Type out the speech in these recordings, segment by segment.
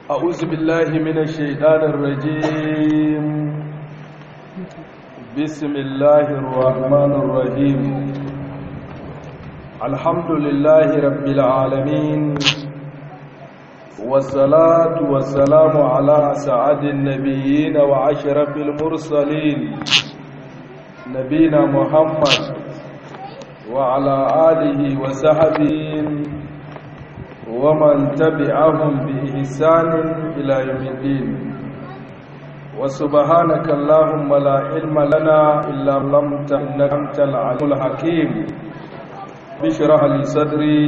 أعوذ بالله من الشيطان الرجيم بسم الله الرحمن الرحيم الحمد لله رب العالمين والصلاة والسلام على سعد النبيين وعشرف المرسلين نبينا محمد وعلى آله وصحبه ومن تبعهم بإحسان إلى يوم الدين وسبحانك اللهم لا علم لنا إلا علمت إنك أنت العليم الحكيم بشرح لي صدري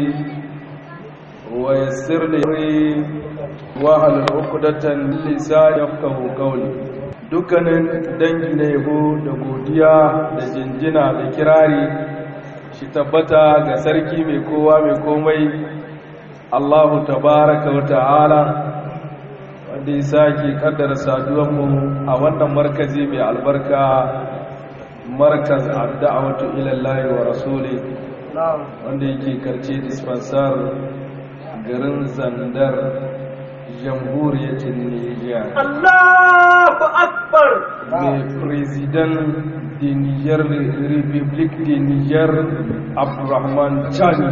ويسر لي أمري واحلل عقدة من لساني يفقهوا قولي dukkanin dangi na yabo da godiya da jinjina da kirari shi tabbata ga sarki mai kowa mai komai Allahu tabaraka wa ta'ala wanda ya sake kaddara saduwanmu a wannan markazi mai albarka markaz adda'awatu ila Allah wa rasuli wanda yake karce dispensar garin Zandar jamhuriyar Niger Allahu akbar mai president de Niger Republic de Niger Abdurrahman Chani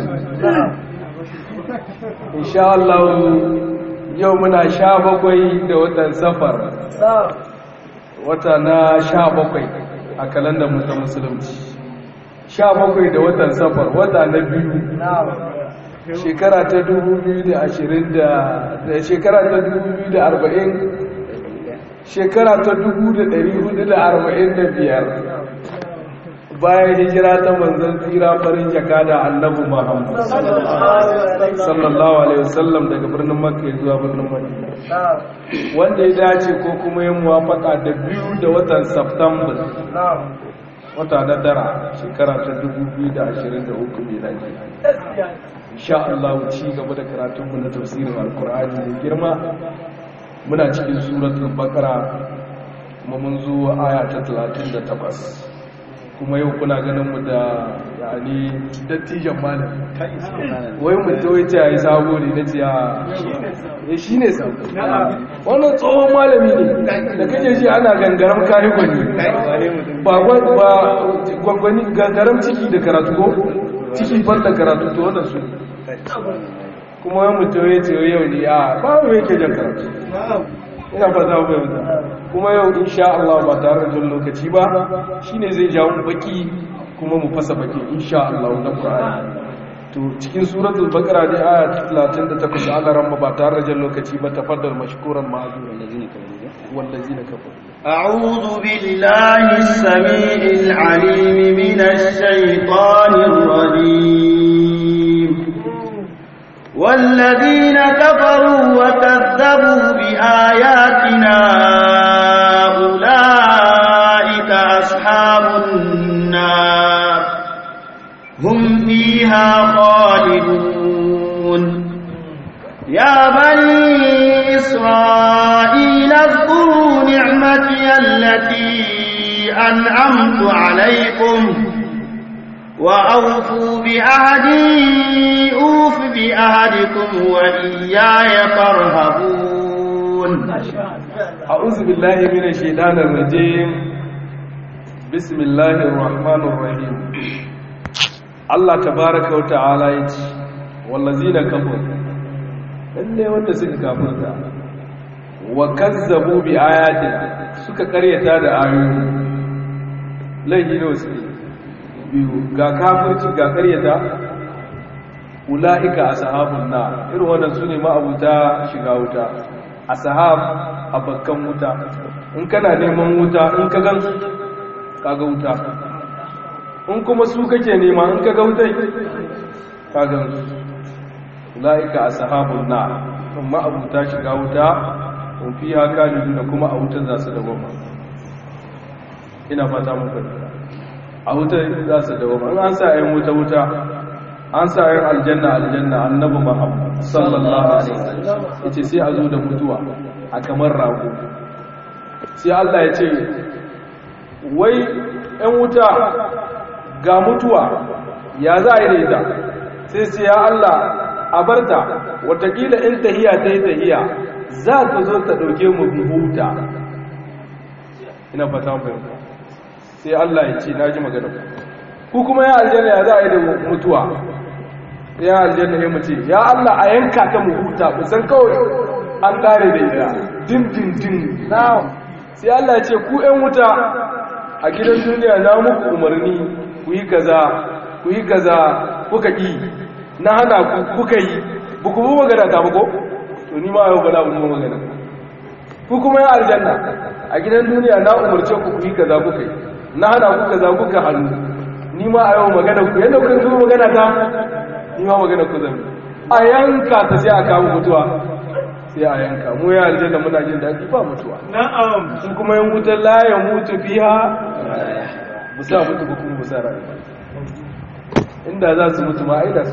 insha Allah yau muna sha bakwai da watan safar wata na sha bakwai a kalandar musa musulunci sha bakwai da watan safar wata na biyu shekara ta dubu biyu da ashirin da shekara ta dubu biyu da arba'in shekara ta dubu da dari hudu da arba'in da biyar bayan hijira ta manzan tsira farin jaka da annabu muhammad sallallahu alaihi wasallam daga birnin makka zuwa birnin madina wanda ya dace ko kuma yin muwafaka da biyu da watan september wata na dara shekara ta 2023 miladi insha Allah ci gaba da karatunmu na tafsirin alkur'ani da girma muna cikin suratul baqara kuma mun zo aya ta 38 kuma yau kuna ganin mu da yani dattijan malam wai mu ta wai ta yi sabo ne na ciya ya shi ne sabo wannan tsohon malami ne da kake shi ana gangaram kayi gwani ba gwangwani gangaram ciki da karatu ko ciki far da karatu to wannan su kuma wai mu ta wai ce yau ne a ba mu yake jan karatu ina fata mu fahimta kuma yau insha Allah ba tare da lokaci ba shine zai jawo baki kuma mu fasa baki insha Allah na Qur'ani to cikin suratul baqara dai aya 38 Allah ramma ba tare da lokaci ba tafaddal mashkuran ma'zura allazina kafaru wallazina kafaru أعوذ بالله السميع العليم من الشيطان الرجيم والذين كفروا وكذبوا بآياتنا أولئك أصحاب النار هم فيها خالدون يا بني إسرائيل اذكروا نعمتي التي أنعمت عليكم وأوفوا بأهدي أوف بأهدكم وإياي فارهبون أعوذ بالله من الشيطان الرجيم بسم الله الرحمن الرحيم Allah tabaraka wa ta'ala yace wallazina kafaru lalle wanda suka kafirta wa kazzabu bi ayatina suka karyata da ayoyi laifi ne wasu biyu ga kafirci ga karyata ula'ika ashabun na irin wannan sune ma'abuta shiga wuta ashab abakkan wuta in kana neman wuta in ka gan kaga wuta in kuma su kake nema in ka ga wutai ka gan ula'ika ashabun na ma'abuta shiga wuta in fi haka da kuma a wutar za su dawo ina fata muku a wutar za su dawo in an sa yin wuta wuta an sa yin aljanna aljanna annabi muhammad sallallahu alaihi wasallam yace sai a zo da mutuwa a kamar rago sai Allah ya ce wai ‘yan wuta ga mutuwa ya za a yi da ita sai sai ya Allah a barta watakila in tahiya ta yi tahiya za ta zo ta ɗauke mu huta ina fata mu fahimta sai Allah ya ce na ji magana ku kuma ya aljanna ya za a yi da mutuwa ya aljanna ya mace ya Allah a yanka ta mu huta ku san kawai an kare da ita din din din sai Allah ya ce ku ƴan wuta a gidan duniya na muku umarni ku yi kaza ku yi kaza kuka yi na hana ku kuka yi ba ku magana ta ba ko to ni ma yau ba na mu magana ku kuma ya aljanna a gidan duniya na umarce ku ku yi kaza kuka yi na hana ku kaza kuka hannu ni ma a yau magana ku yadda kuka zo magana ta ni ma magana ku zan a yanka ta sai a kawo mutuwa sai a yanka mu ya aljanna muna jin daɗi ba mutuwa na'am su kuma yan wutar la ya mutu fiha musa mutu ko kuma musa rayuwa inda za su mutu ma ai da su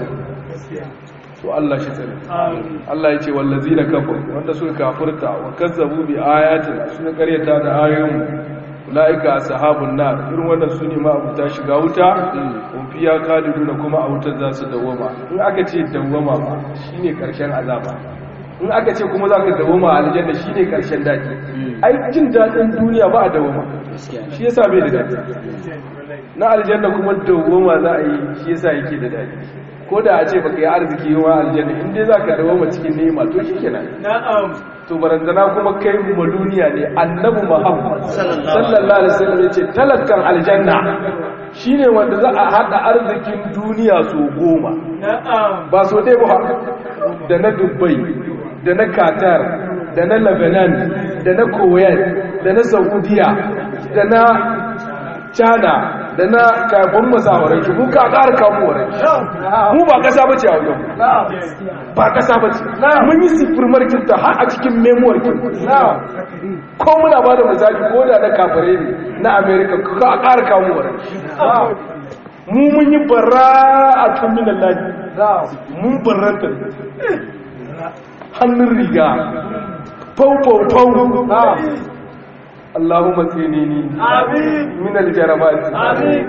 to Allah shi tsare Allah ya ce wallazina kafaru wanda suka kafirta wa kazzabu bi ayatina suka karyata da ayoyin ulaika ashabun nar irin wannan su ne ma abuta shiga wuta kun fiya kaliduna kuma a wutar za su dawama in aka ce dawama ba shine karshen azaba in aka ce kuma za ka dawama a aljanna shine karshen daɗi ai jin daɗin duniya ba a dawama shi yasa bai da daɗi na aljanna kuma dawama za a yi shi yasa yake da daɗi ko da a ce baka yi arziki wa aljanna in dai za ka dawama cikin nema to shi kenan na'am to barandana kuma kai mu duniya ne annabi muhammad sallallahu alaihi wasallam yace talakan aljanna shine wanda za a hada arzikin duniya so goma na'am ba so dai ba da na dubai da na qatar da na lebanon da na kuwait da na saudiya da na china da na kafin masawarai shi muka ƙara kamuwarai mu ba ƙasa ba ce a wajen ba ƙasa ba ce mun yi sifirmar kinta har a cikin memuwar kinta ko muna ba da misali ko da na kafare ne na amerika ka ƙara kamuwarai mu mun yi bara a tun minan laji mun baranta hannun riga fau fau fau Allahumma tsinini amin min aljarabati amin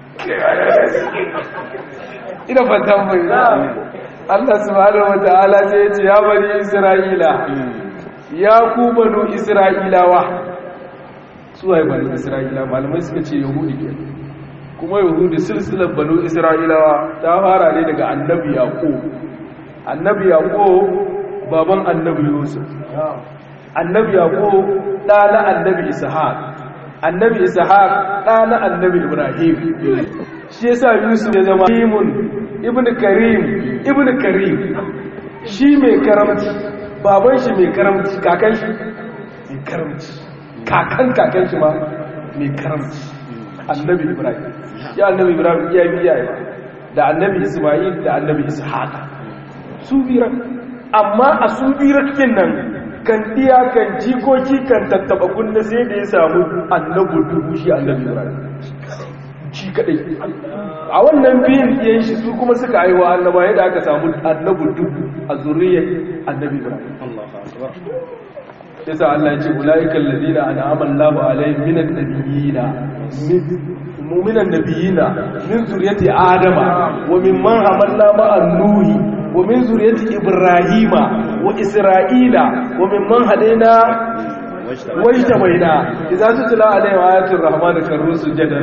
ina fatan mai Allah subhanahu wataala sai ya ce ya bani Isra'ila ya ku banu Isra'ilawa su waye banu Isra'ila malamai suka ce yahudi ke kuma yahudi silsilar banu Isra'ilawa ta fara ne daga annabi yaqub annabi yaqub baban annabi yusuf annabi yaqub da na annabi ishaq annabi ishaq da na annabi ibrahim shi yasa yusuf ya zama imun ibnu karim ibnu karim shi mai karamci baban shi mai karamci kakan shi mai karamci kakan kakan shi ma mai karamci annabi ibrahim ya annabi ibrahim ya biya da annabi isma'il da annabi ishaq su bira amma a su bira nan kan iya kan jikoki kan tattaba kunna sai da ya samu annabu dubu shi annabi ibrahim shi kadai a wannan biyun yan shi su kuma suka aiwa annaba yadda aka samu annabu dubu a zuriyar annabi ibrahim yasa Allah ya ce ulaiikal ladina an'ama Allahu alaihim minan nabiyina mu'minan nabiyina min zuriyati adama wa mimman hamalna ma'an nuhi wa min zuriyati ibrahima wa isra'ila wa mimman hadaina wajtabaina idza tutla alaihim ayatul rahman karru sujadan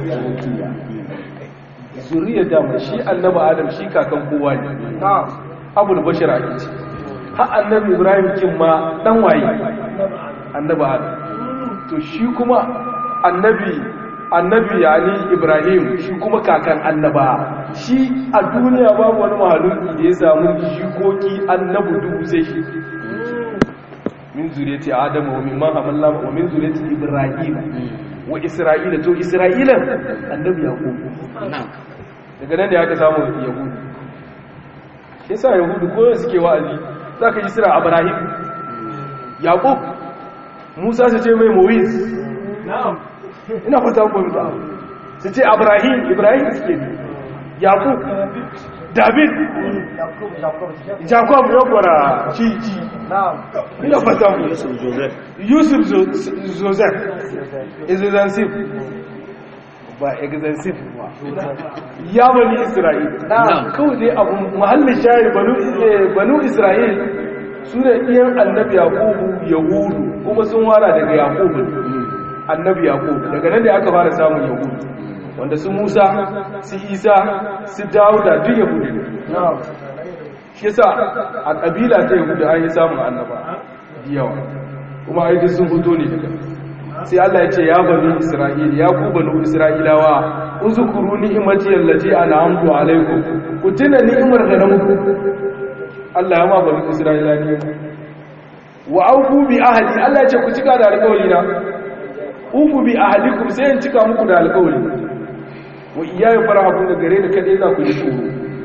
zuriyar da shi annabi adam shi kakan kowa ne abul bashir ake ce har annabi ibrahim kin ma dan waye annabi adam to shi kuma annabi annabi yani ibrahim shi kuma kakan annaba shi a duniya babu wani mahaluki da ya samu jikoki annabu dubu sai shi min zuriyati adam wa min man hamalla wa min zuriyati ibrahim wa isra'ila to isra'ila annabi yaqub daga nan ne aka samu yahudu yasa yahudu ko suke wa'azi zaka ji sira ibrahim yaqub musa su ce mai mowiz na'am ina fata ku mutu su ce ibrahim ibrahim suke ne yaqub david jacob ya kwara ci ci ina fata ku yusuf joseph exhaustive ba exhaustive ba ya bani isra'il kawai dai abu mahallin shayar banu isra'il su ne iyan annabi yaqubu yahudu kuma sun wara daga yaqubu annabi yaqubu daga nan da aka fara samun yahudu wanda su musa su isa su dawuda duk yahudu ne shi yasa a kabila ta yahudu an yi samun annaba da yawa kuma aiki sun fito ne daga sai Allah ya ce ya bani isra'ila ya ku bani isra'ilawa uzkuru ni'mati allati an'amtu alaikum ku tuna ni'imar da na muku Allah ya ma bani isra'ila ne wa aufu bi ahdi Allah ya ce ku cika da alƙawari na ufu bi ahdikum sai in cika muku da alƙawari wa iyaya farhabun da gare da kadai za ku ji tsoro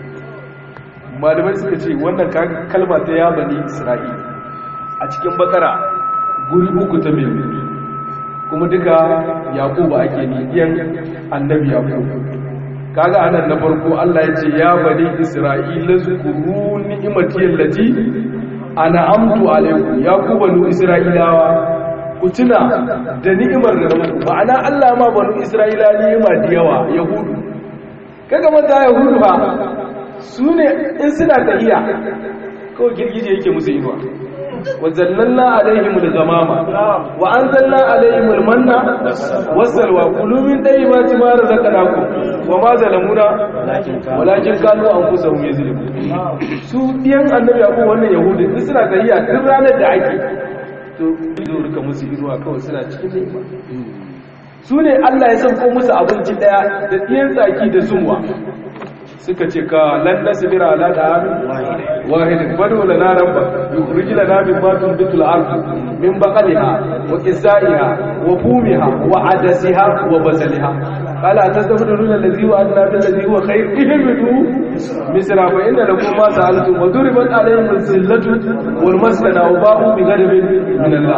malamai suka ce wannan kalma ta ya bani isra'ila a cikin bakara guri uku ta mai kuma duka yaquba ake niyan annabi yaqub kaga anan na farko Allah ya ce ya bani isra'ila zkuru ni'mati allati ana amtu alaikum yaquba nu isra'ilawa ku tuna da ni'imar da muku ma'ana Allah ma banu isra'ila ni'ima da yawa yahudu kaga mata yahudu ba su ne in suna tahiya kawai girgije yake musu inuwa وزللنا عليهم الغمام وأنزلنا عليهم المنة والسلوى كلوا من طيبات ما رزقناكم وما ظلمونا ولكن كانوا أنفسهم يظلمون su biyan annabi abu wannan yahudi duk suna tafiya duk ranar da ake to zo rika musu inuwa kawai suna cikin ni'ima su ne Allah ya sauko musu abinci daya da ɗiyan tsaki da zumwa suka ce ka lan nasbira ala da'am wahidin fadu lana rabba yukhrij lana mimma tunbitul ard min baqaliha wa qisaiha wa fumiha wa adasiha wa basaliha qala tastabdiluna allazi wa adna bil ladhi huwa khayr ihbitu misra fa inna lakum ma sa'altum wa duribat alayhim zillatu wal maskana wa ba'u bi ghadabin min Allah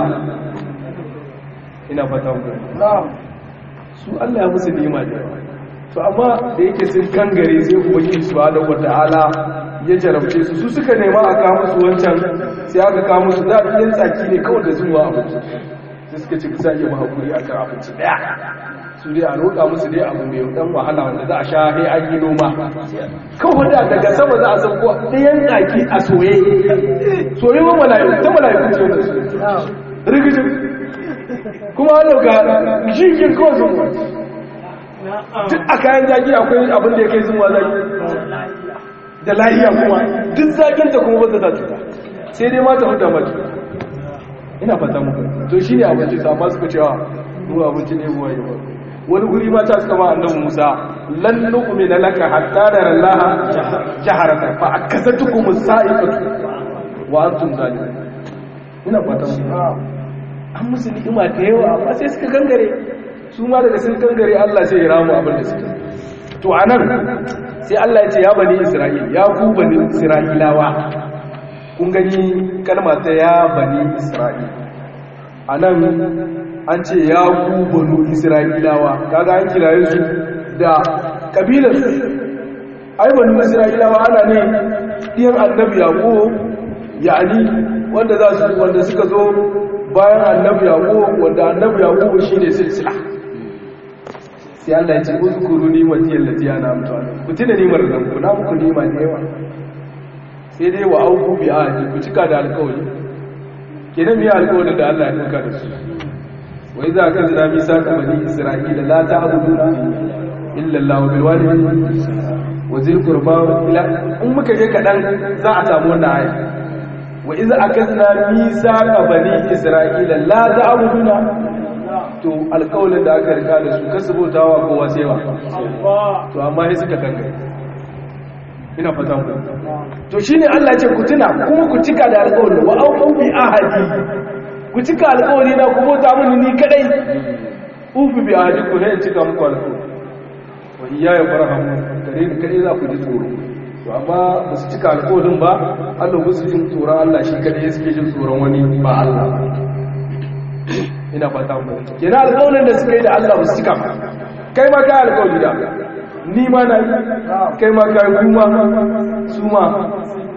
ina fata ku su Allah ya musu ni'ima da yawa to amma da yake sun kangare sai ubangiji subhanahu wataala ya jarabce su su suka nema a kawo musu wancan sai aka kawo musu da yin tsaki ne kawai da zuwa abinci sai suka ci kusa iya mahakuri a kan abinci daya su dai a roƙa musu dai abu mai dan wahala wanda za a sha hai an yi noma kawai da daga sama za a sauko ɗayan tsaki a soye soye wa mala'iku ta mala'iku ce da su rigijin kuma an dauka jirgin kawai zuwa duk a kayan zaki akwai abin da ya kai zuwa zaki da lahiya kuma duk zakinta kuma ba ta cuta sai dai mata huta mata ina fata muku to shi ne abinci sa amma suka cewa mu abinci ne buwa yi wani guri mata suka ma annabi musa lan nu'mi na laka hatta da rallaha jaharata fa akasatukum as-sa'iqatu wa antum zalimun ina fata muku an musu ni'ima ta yawa amma sai suka gangare su ma daga sun kangare Allah sai ya ramu abin da suke to anan sai Allah ya ce ya bani Isra'il ya ku bani Isra'ilawa kun gani kalma ta ya bani Isra'il anan an ce ya ku bani Isra'ilawa kaga an kiraye su da kabilar su ai bani Isra'ilawa ana ne diyan annabi Yaqub yani wanda za su wanda suka zo bayan annabi Yaqub wanda annabi Yaqub shine silsila sai Allah ya ce uzkuru ni wa tiyal lati ana amtu ku tuna ni marzan ku na muku nima da yawa sai dai wa auku bi ahdi ku cika da alƙawari kenan me alƙawarin da Allah ya duka da su wa idza kazna misaqa bani isra'ila la ta'buduna illa Allah bil walidayni wa zil qurba ila in muka je kadan za a samu wannan aya wa idza akazna misaqa bani isra'ila la ta'buduna to alƙawalin da aka rika da su kasu bautawa kowa sai wa to amma sai suka kangare ina fata ku to shine Allah ya ce ku tuna kuma ku cika da alƙawari wa auqu bi ahadi ku cika alƙawari na ku bauta mini ni kadai ufi bi ahadi ku ne cika muku alƙawari wa iyaya farhamu kare ni kadai za ku ji tsoro to amma ba su cika alƙawarin ba Allah ba su jin tsoron Allah shi kadai suke jin tsoron wani ba Allah ba ina fata mu kenan alƙawarin da suka yi da Allah ba su cika ba kai ma kai alƙawari da ni ma na yi kai ma kai kuma su ma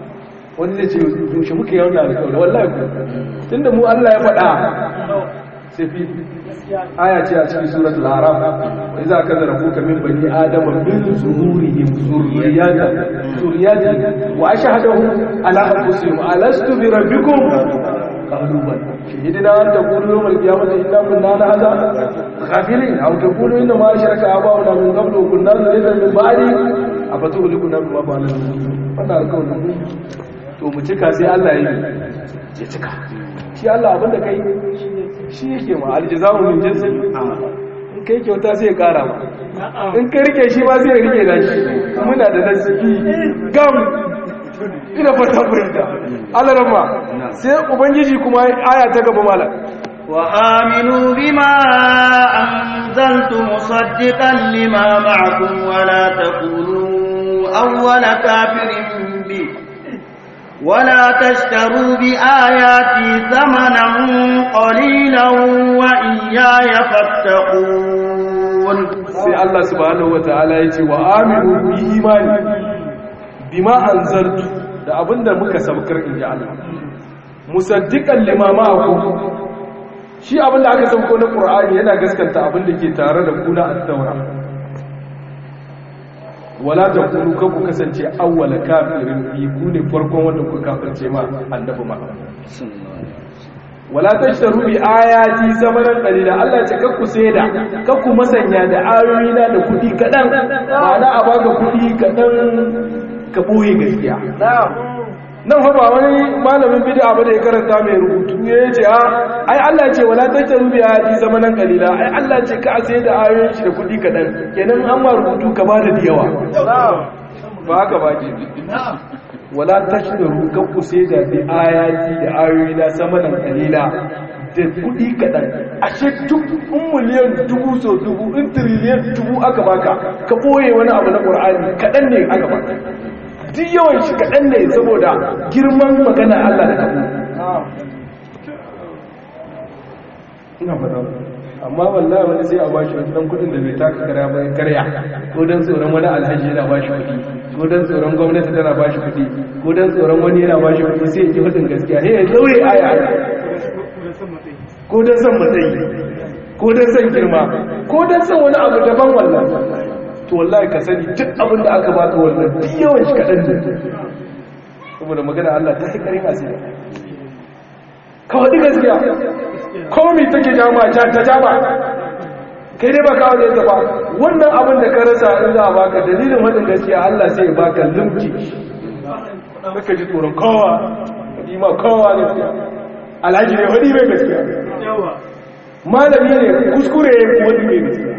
wani zai ce yaushe muka yi wannan alƙawari wallahi ku tunda mu Allah ya faɗa tafi aya ce a cikin suratul araf wa idza kaza rabbuka min bani adama min zuhurihim zurriyatan zurriyatan wa ashhadahum ala anfusihim alastu bi rabbikum qalu bal shahidna an taqulu yawm al-qiyamati inna kunna la hadha ghafilin aw taqulu inna ma ashraka aba'una min qablu wa kunna dhurriyatan min ba'di afatuhlikuna bima fa'alna wannan alƙawarin to mu cika sai Allah ya yi ya cika shi Allah abinda kai shi yake ma aljazamu min jinsi in kai kyauta sai ya kara ma in kai rike shi ba sai ya rike da shi muna da nasibi gam ina fata fahimta Allah ramma sai ubangiji kuma aya ta gaba malam وآمنوا بما أنزلت مصدقا لما معكم ولا تكونوا أول كافر به ولا تشتروا بآياتي ثمنا قليلا وإياي فاتقون sai Allah subhanahu wataala ya ce wa aminu bi imani bima anzaltu da abinda muka sabkar inji Allah musaddiqan lima ma'akum shi abinda aka sauko na Qur'ani yana gaskanta abinda ke tare da ku na at-taura wala takunu kan ku kasance awwala kafirin bi ku ne farkon wanda ku kafirce ma annabi ma wala tashtaru bi ayati zamanan qalila Allah ce kakku saida kakku masanya da ayoyina da kudi kadan ma'ana a baka kudi kadan ka boye gaskiya nan fa ba wani malamin bid'a ba da ya karanta mai rubutu ya ce a ai Allah ce wala tashtaru bi ayati zamanan qalila ai Allah ce ka sai da ayoyin shi da kudi kadan kenan an ma rubutu ka ba da yawa ba haka ba ke wala tashtaru kan ku sai da bi ayati da ayoyi na samanan kalila da kudi kadan ashe duk in miliyan dubu so dubu in triliyan dubu aka baka ka boye wani abu na qur'ani kadan ne aka baka duk yawan shi kadan ne saboda girman magana Allah da kabu ina fada amma wallahi wani sai a bashi wani dan kudin da bai taka kara ba karya ko dan tsoron wani alhaji yana bashi kudi ko dan tsoron gwamnati tana bashi kudi ko dan tsoron wani yana bashi kudi sai ya ki hudin gaskiya sai ya daure aya ko dan san matsayi ko dan san girma ko dan san wani abu daban wallahi to wallahi ka sani duk abin da aka baka wannan duk yawan shi kadan ne saboda magana Allah ta hikarin asiri ka wadi gaskiya komi take jama ta jama kai dai ba kawo da yadda ba wannan abin da ka rasa in za a baka dalilin wadin gaskiya Allah sai ya baka limki kaka ji tsoron kowa wadi ma kowa gaskiya alhaji ne wadi mai gaskiya malami ne kuskure ya wadi mai gaskiya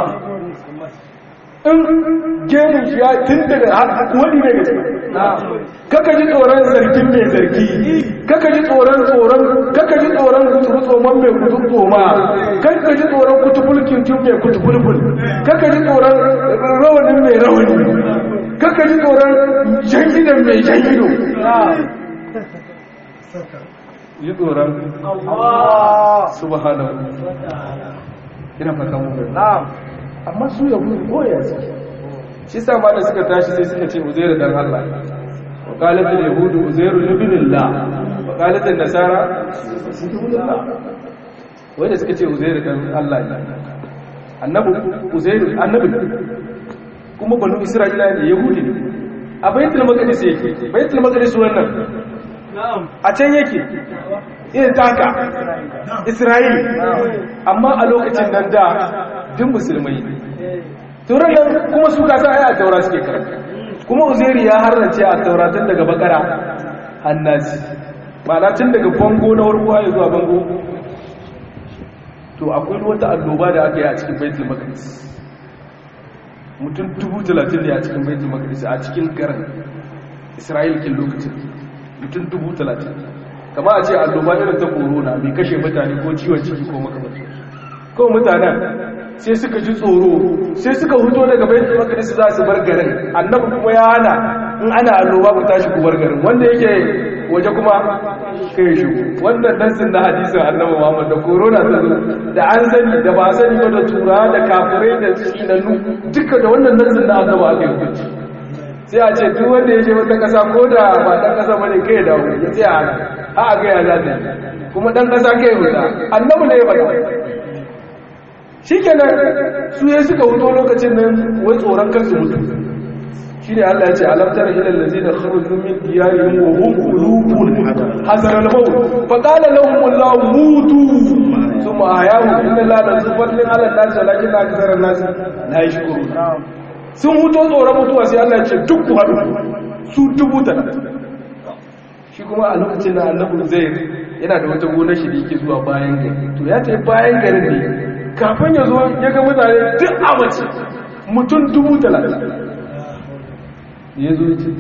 in gemun shi ya tun daga wadi mai gaskiya kaka ji tsoron zargin mai zargi kaka ji tsoron tsoron kaka ji tsoron tsoman mai kututsoma kaka ji tsoron kutubulkin tun mai kutubulbul kaka ji tsoron rawanin mai rawani kaka ji tsoron jangidan mai jangido yi tsoron subhanahu ina fata mu amma su yabu koya su shi sa ma da suka tashi sai suka ce uzairu dan Allah وقالت اليهود عزير ابن الله وقالت النصارى ابن الله wanda suka ce uzairu dan Allah ne annabi uzairu annabi kuma banu isra'ila ne yahudi ne a baitul maqdis yake baitul maqdis wannan na'am a can yake irin taka isra'il amma a lokacin nan da duk musulmai turan nan kuma su kasa ai a taura suke karanta kuma uzairi ya harrace a tauratun daga bakara hannasi ma'ana tun daga bango na warko ya zuwa bango to akwai wata alloba da aka yi a cikin baitul maqdis mutum dubu talatin ne a cikin baitul maqdis a cikin garin isra'il kin lokacin mutum dubu talatin kama a ce alloba irin ta corona mai kashe mutane ko ciwon ciki ko makamanci ko mutanen sai suka ji tsoro sai suka huto daga baitul maqdis za su bar garin annabi kuma ya hana in ana alloba ku tashi ku bar garin wanda yake waje kuma kai shi wannan nasin na hadisin annabi Muhammad da corona ta zo da an sani da ba sani ba da tura da kafirai da tsinannu duka da wannan nasin na annabi aka yi hukunci sai a ce duk wanda ya je wata kasa ko da ba dan kasa bane kai ya dawo ya tsaya a ga ya za ta yi kuma dan kasa kai huta annabi ne ya faɗa shikenan su ya suka wuto lokacin nan wai tsoron kansu mutu shi ne Allah ya ce alam tara ila allazina kharaju min diyarihim wa hum qulubun hazara al-maut fa qala lahum Allah mutu thumma ahyahu inna la nazfatan ala an-nas walakin akthara an-nas la yashkurun sun huto tsoron mutuwa sai Allah ya ce duk ku haɗu su dubu talatin shi kuma a lokacin da annabi zai yana da wata gonar shi da yake zuwa bayan gari to ya tafi bayan garin ne kafin ya zo ya ga mutane duk a mace mutum dubu talatin ya zo ci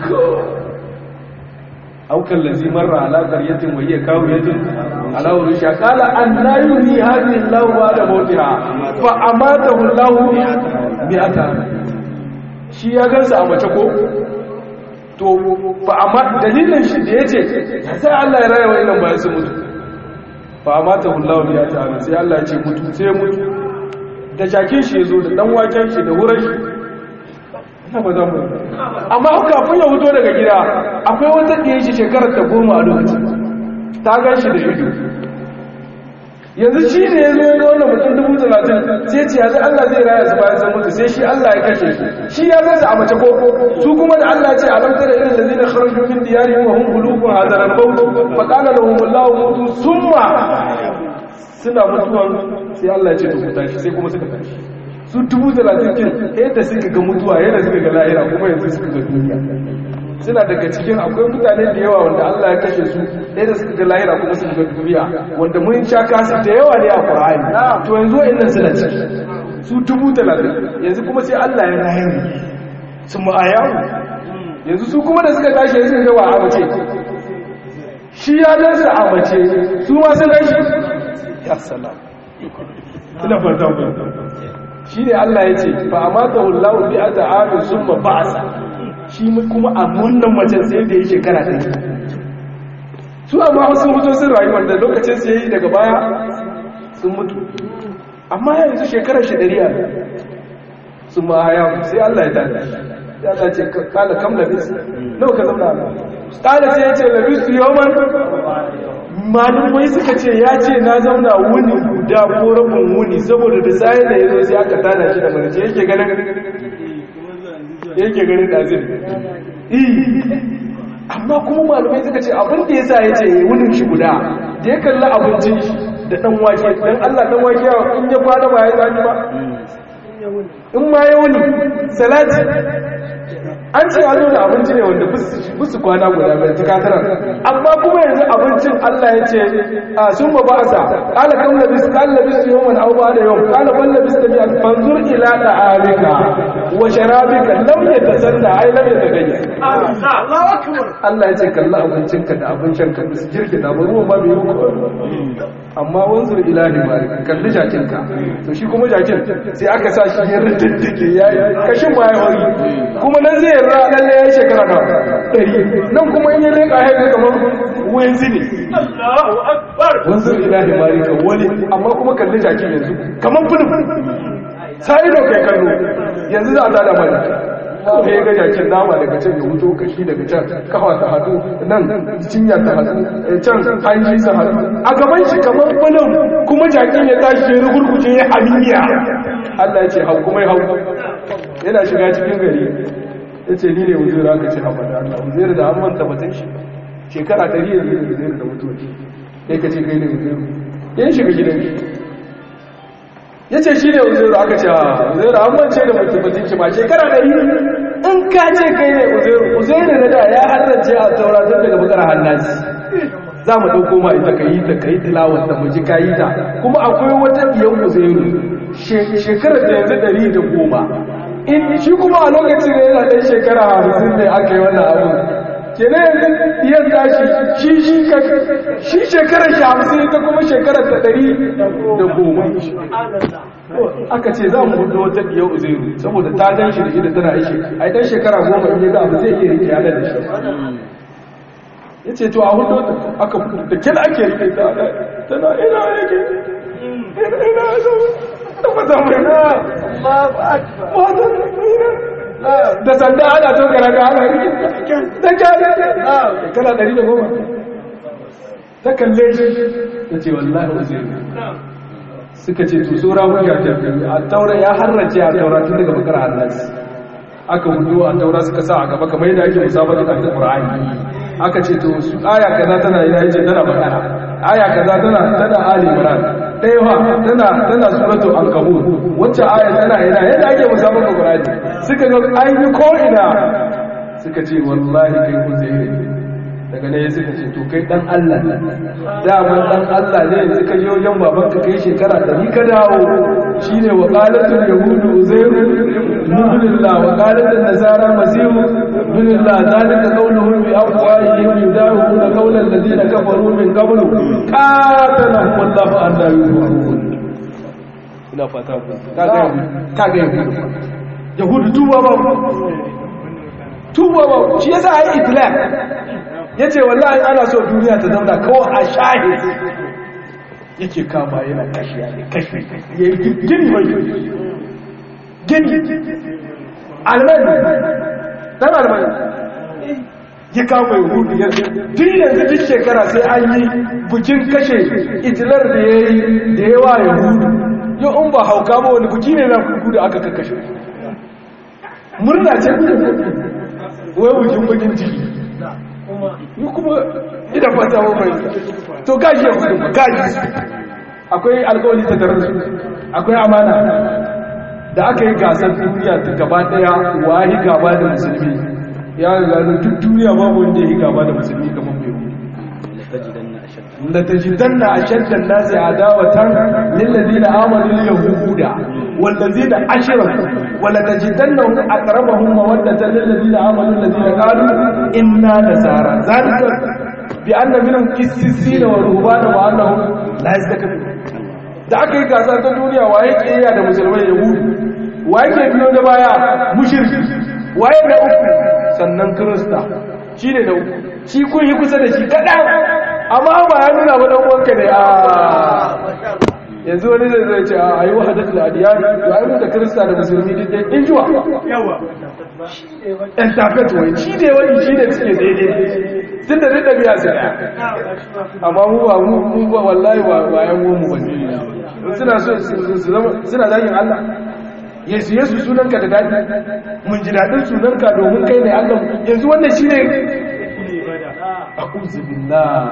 aukan lazimar ra'ala ƙaryatin wa iya kawo yajin alawar shakala an layu ni hajji lawa da mautiha fa a mata hullahu miyata shi ya gansa a mace ko to fa amma dalilin shi da ya ce sai Allah ya raya wa inan bayan su mutu fa a mata hullahu miyata sai Allah ya ce mutu sai mutu da jakin shi ya zo da dan waken shi da wurin shi ina ba za mu amma kafin ya fito daga gida akwai wata ɗaya shi shekarar ta goma a lokacin ta gan shi da ido yanzu shi ne ya zo ya zaune mutum dubu talatin sai ce yanzu Allah zai raya su bayan sun mutu sai shi Allah ya kashe shi shi ya zai a mace koko su kuma da Allah ce alam tara irin da zina kharaju min diyarihim wa hum qulubun hadaran maut fa qala lahum Allahu mutu summa suna mutuwan sai Allah ya ce ku tashi sai kuma suka tashi su dubu talatin kin yadda suka ga mutuwa yadda suka ga lahira kuma yanzu suka ga duniya suna daga cikin akwai mutane da yawa wanda Allah ya kashe su yadda suka ga lahira kuma suka ga duniya wanda mun sha kasu da yawa ne a Qur'ani to yanzu wa'annan suna ciki su dubu talatin yanzu kuma sai Allah ya rahim su ma'ayawu yanzu su kuma da suka tashi yanzu ga wa a mace shi ya gansa a mace su ma sun gan shi ya salam ina fata ku shi ne Allah ya ce ba a mata hullahu bi a ta'amin sun ba ba'asa shi kuma a wannan macen sai da ya shekara ɗaya su amma wasu mutu sun rayu wanda lokacin sai yi daga baya sun mutu amma yanzu shekarar shi ɗari a sun ma haya sai Allah ya tada ya ta ce kala kam labis nawa ka zama kala sai ya ce labis yawman malumai suka ce ya ce na zauna wuni guda ko rabin wuni saboda da sai da yazo sai aka tada shi da marce yake ganin yake ganin dazin amma kuma malumai suka ce abin da yasa yace yayi wunin shi guda da ya kalli abincin shi da dan wake dan Allah dan wake in ya kwana ba ya zaki ba in ma ya wuni salati an ce ya zo da abinci ne wanda busu kwana guda mai tukatara amma kuma yanzu abincin Allah ya ce a sun ba ba sa kala kan labis kala labis yau man au ba da yau kala ban labis da biya fanzur ila da alika wa sharabika lam yatasanna ai lam yatagayya Allah ya ce kalla abincin ka da abincin ka su jirki da ba ruwan ba bai yi amma wanzur ila himarika kalli jakin ka to shi kuma jakin sai aka sa shi ya rindiddike yayi kashin ba ya wari kuma nan zai yarda lalle ya shekara na ɗari nan kuma in yi leƙa haifu kamar wuyan zini wanzur ilahi marika wani amma kuma kalli jaki yanzu kamar fulful sai ido kai kallo yanzu za a tada mai kuma ya ga jakin nama daga can ya wuto kashi daga can kafa ta hadu nan cinya ta hadu can hanji ta hadu a gaban shi kamar bulin kuma jakin ya tashi ya rugurguje ya hamiliya Allah ya ce hau kuma ya hau yana shiga cikin gari ya ce ni ne wuzir aka ce haɓa da Allah wuzir da an manta batun shi shekara ɗari yanzu da wuzir da mutuwa ya ka ce kai ne wuzir ya shiga gidan shi ya ce shi ne wuzir aka ce ha wuzir an mance da mutu batun shi ba shekara ɗari in ka ce kai ne wuzir wuzir da da ya haddace a taura tun daga bakar hannaci za mu ɗauko ma ita ka yi ta ka yi tilawar ta mu ji ka yi ta kuma akwai wata ɗiyan wuziru shekarar da yanzu ɗari da goma in shi kuma a lokacin da yana ɗan shekara hamsin ne aka yi wannan abu ke ne yanzu tashi shi shi shekarar shi hamsin ita kuma shekarar ta ɗari da goma aka ce za mu hudu wata biyar uzairu saboda ta gan shi da ida tana aiki a ɗan shekara goma in ya ga abu zai iya rike yanar da shi ya ce to a hudu aka da kyan ake rike ta tana ina yake ina ina da sanda ana tokara da ana da kyale kana ɗari da goma ta kalle shi ta ce wallahi uzairu suka ce to saura hujja ta biyu a taura ya harrace a taura tun daga bakar hannas aka hudu a taura suka sa a gaba kamar yadda ake musabaka ta qur'ani aka ce to su aya kaza tana ina yace tana bakara aya kaza tana tana ali imran ɗaya fa tana tana suratu ankabut wacce aya tana ina yadda ake musabaka qur'ani suka ga an yi ko ina suka ce wallahi kai uzairu daga ne suka ce to kai dan Allah dama dan Allah ne yanzu ka je wajen babanka kai shekara da ni ka dawo shine wa qalatul yahudu uzairu ibnullah wa qalatul nasara masihu ibnullah zalika qawluhum bi afwahihim yudahuna qawla alladhina kafaru min qablu qatalahum Allahu an la yufakun ina fata ku kaga kaga yahudu yahudu tuba ba tuba ba shi yasa ai itlaq ya ce wallahi ana so duniya ta zauna kawai a shahid yake kama yana kashi ya ne kashi ya yi gini mai gini almani dan almani ya kama ya hudu ya tun yanzu duk shekara sai an yi bukin kashe itilar da ya yi da yawa ya hudu yau in ba hauka ba wani buki ne na kuku da aka kakashe murna ce wai bukin bakin ciki ni kuma ina fata wa bai to gaji ya kudu gaji akwai alkawali ta tarar su akwai amana da aka yi gasar duniya ta gaba daya wahi gaba da musulmi ya gano duk duniya babu wanda ya yi gaba da musulmi kamar mai لتجدن أشد الناس عداوة للذين آمنوا اليهود والذين أشركوا ولتجدنهم أقربهم مودة للذين آمنوا الذين قالوا إنا نصارى ذلك بأن منهم كسسين ورهبان وأنهم لا يستكبرون da aka yi gasa ta duniya waye kiyaya da musulmai yahudu waye ke biyo da baya mushriki waye na uku sannan kirista shi ne da uku shi kun yi kusa da shi kaɗan amma ba ya nuna ba ɗan uwanka ne a yanzu wani zai zai ce a yi wahadatul adiyani to ai mu da kirista da musulmi duk dai in juwa yawa ɗan tafet wai shi ne wani shi ne suke daidai tun da duk ɗabi'a su ɗaya amma mu ba mu ba wallahi ba bayan mu ba ne suna so su zama suna zagin Allah yesu yesu sunanka da daɗi mun ji daɗin sunanka domin kai ne Allah yanzu wannan shi ne أعوذ بالله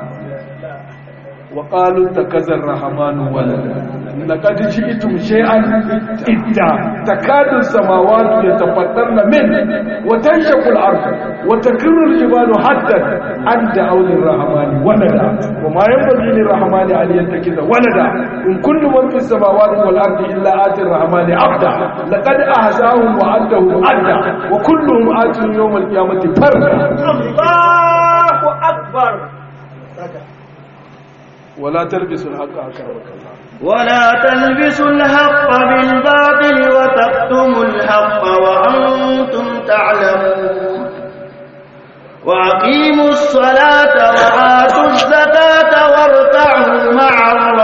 وقالوا اتخذ الرحمن ولدا لقد جئتم شيئا إدا تكاد السماوات يتفطرن منه وتنشق الأرض وتكر الجبال حتى أن دعوا للرحمن ولدا وما ينبغي للرحمن أن يتخذ ولدا إن كل من في السماوات والأرض إلا آتي الرحمن عبدا لقد أحصاهم وعدهم عدا وكلهم آتوا يوم القيامة فردا Allahu akbar ولا تلبسوا الحق أكرمك الله ولا تلبسوا الحق بالباطل وتكتموا الحق وأنتم تعلمون وأقيموا الصلاة وآتوا الزكاة واركعوا مع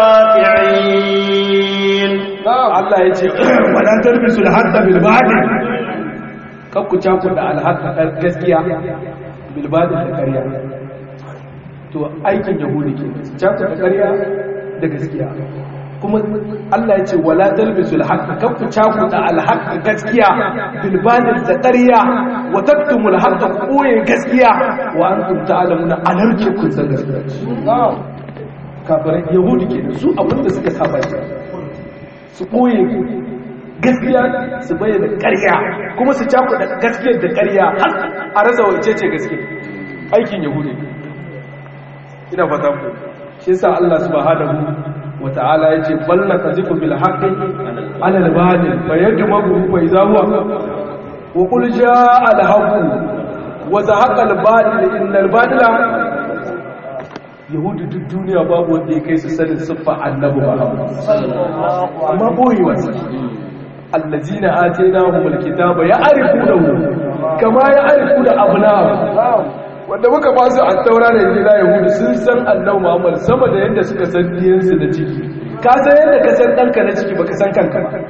الراكعين Allah ya ce wala talbisul haqqa bil batil kakku caku da al haqqa gaskiya bil batil da ƙarya to aikin yahudi ke caku da ƙarya da gaskiya kuma Allah ya ce wala talbisul haqqa kakku caku da al haqqa gaskiya bil batil da ƙarya wa taktumul haqqa koye gaskiya wa antum ta'lamuna alarke kun san gaskiya kafirai yahudi ke su abinda suka saba shi su ɓoye gaskiya su bayyana ƙarya kuma su cakuɗa gaskiyar da ƙarya har a rasa wace ce gaske aikin yahudu ina fata ku shi yasa Allah subhanahu wa ta'ala yace balla tazifu bil haqqi ala al batil fa yajmabu fa idha huwa wa qul jaa al haqq wa zahaqa al batil innal batila yahudu duk duniya babu wanda ya kai su sanin siffa annabi Muhammad amma boye wasu allazina atainahumul kitaba ya'rifunahu kama ya'rifuna abna'ahum wanda muka ba su at-taura da injila yahudu sun san annabi Muhammad sama da yadda suka san diyansu da ciki ka san yadda ka san danka na ciki baka san kanka ba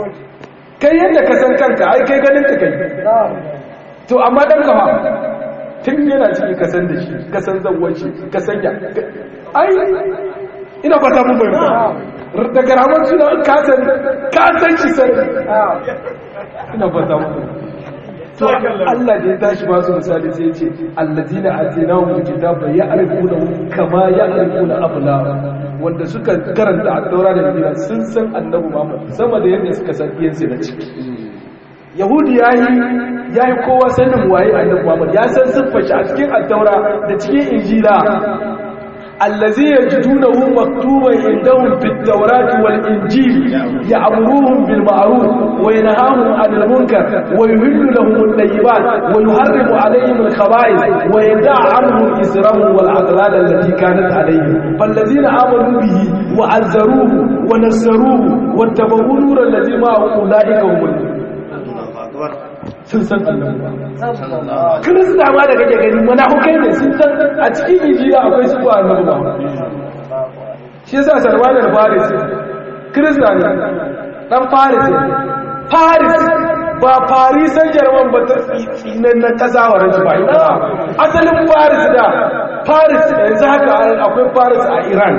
kai yadda ka san kanka ai kai ganin ka kai to amma danka ba tun yana ciki ka san da shi ka san zawon shi ka san ya ai ina fata mun bayyana daga ramar suna ka san ka san shi sai ina fata mun to Allah da ya tashi ba su misali sai ya ce allazina atinahum kitaba ya'rifuna kama ya'rifuna abla wanda suka karanta a taura da injila sun san annabi Muhammad sama da yadda suka san iyansu na ciki yahudi yayi yayi kowa sanin waye annabi Muhammad ya san siffar shi a cikin at-taura da cikin injila allazi yajidunahu maktuban indahum fit-taurati wal-injil ya'muruhum bil ma'ruf wa yanhahum 'anil munkar wa yuhillu lahum at-tayyibat wa yuharrimu 'alayhim al-khaba'ith wa yada'u 'anhum israhum wal-aghlal allati kanat 'alayhim fallazina amanu bihi wa 'azzaruhu wa nassaruhu wattaba'u nura allazi ma'ahu ulaika humul sun san annabi kirista ma da kake gani munafukai ne sun san a cikin injila akwai su ba annabi ba shi yasa sarwanar faris kirista ne dan faris ne faris ba paris san german ba ta tsinan na kasa wa ranci ba asalin faris da faris yanzu haka akwai faris a iran